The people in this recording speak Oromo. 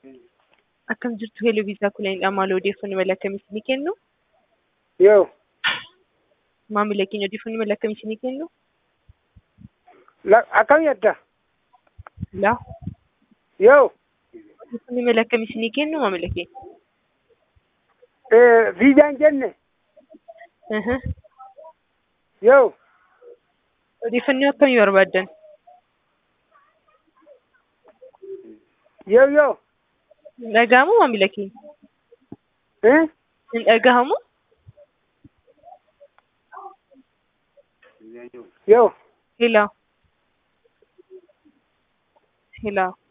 Akkam jirtu Heloo Viisaa Kulanidha. Maal odeeffannoo mala akkamiitii ni kennu? Yoo, Maamila keenya odeeffannoo mala akkamiitii ni kennu? la- akkam jetta? Laa, Yoo, odeeffannoo mala akkamiitii ni kennu maamila keenya? eh, viizaan jenne? Aha. Yoo, Odeeffannoo akkamii barbaaddan? yoo, yoo, Hin dhaga'amu maamila keenya? eh? Hin dhaga'amu? Yoo, Helaa. Helaa.